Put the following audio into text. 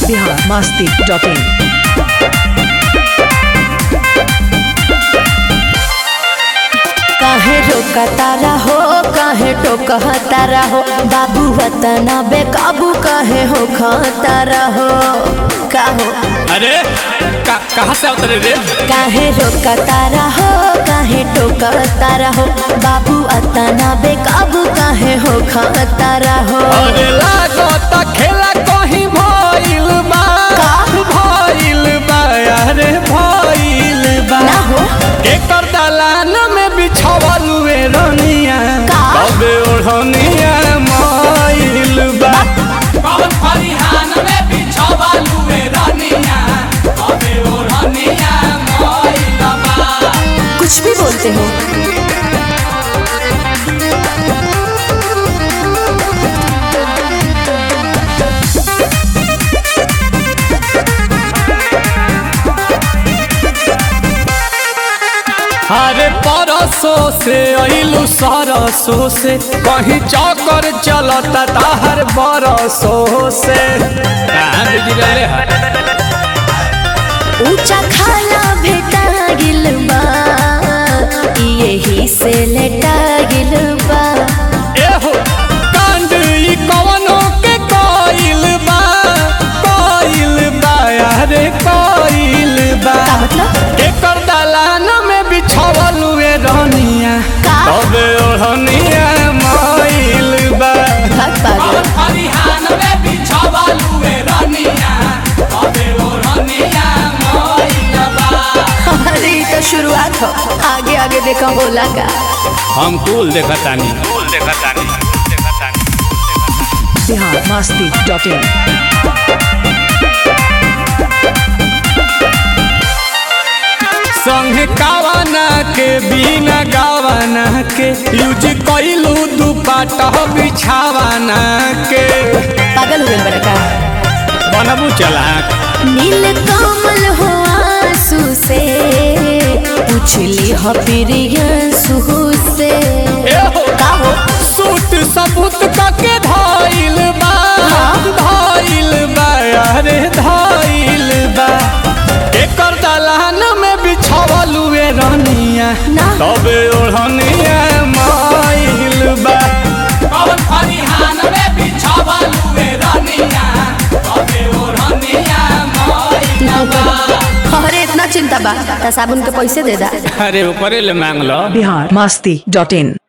Bihar Masti dot in काहे रोकतारा हो काहे टोकतारा हो बाबू वतना बेकाबू काहे हो खतारा हो का हो अरे का, कहाँ से उतरे रे काहे रोकतारा हो काहे टोकतारा हो बाबू अतना बेकाबू काहे हो खतारा हो अरे लागत खेला कहीं भइल बा का? भइल बा अरे भइल बा ना हो एकर दलान में बिछावल वे रनिया का? कबे ओढ़निया मइल बा कौन फरिहान में बिछावल वे रनिया कबे ओढ़निया मइल बा कुछ भी बोलते हो अरे परसों से अइलू सरसों से कहीं चौकर चलता ताहर बरसों से कहाँ बिजी रहले है ऊंचा खाला भेटा गिल बा यही से लेटा गिल बा एहो कांड ई कवनो के कइल बा कइल बा अरे कइल बा का मतलब एकर दलान में बिछावल वे रनिया का? तबे ओढ़निया मइल बा भाग पागल फरिहान में बिछावल वे रनिया तबे ओढ़निया मइल बा अरे ये तो शुरुआत हो आगे आगे देखा बोला का हम कुल देखतानी कुल देखतानी बिहार मस्ती डॉट इन संग कावना के बिना गावना के यूज कइलू दुपट्टा बिछावना के पागल हो गए बड़ा का बनबू चलाक नील कमल हो आंसू से पूछली हो प्रियंसू से एहो का हो सूट सबूत कके धइल बा हाँ। धइल बा अरे धइल बा एकर दलान में बिछावल वे रनिया ना। तबे ओढ़निया माइल बा कौन फरिहान में बिछावल वे रनिया तबे ओढ़निया माइल बा अरे इतना चिंता बा त साबुन के पैसे दे दा अरे ऊपरे ले मांग लो बिहार मस्ती डॉट इन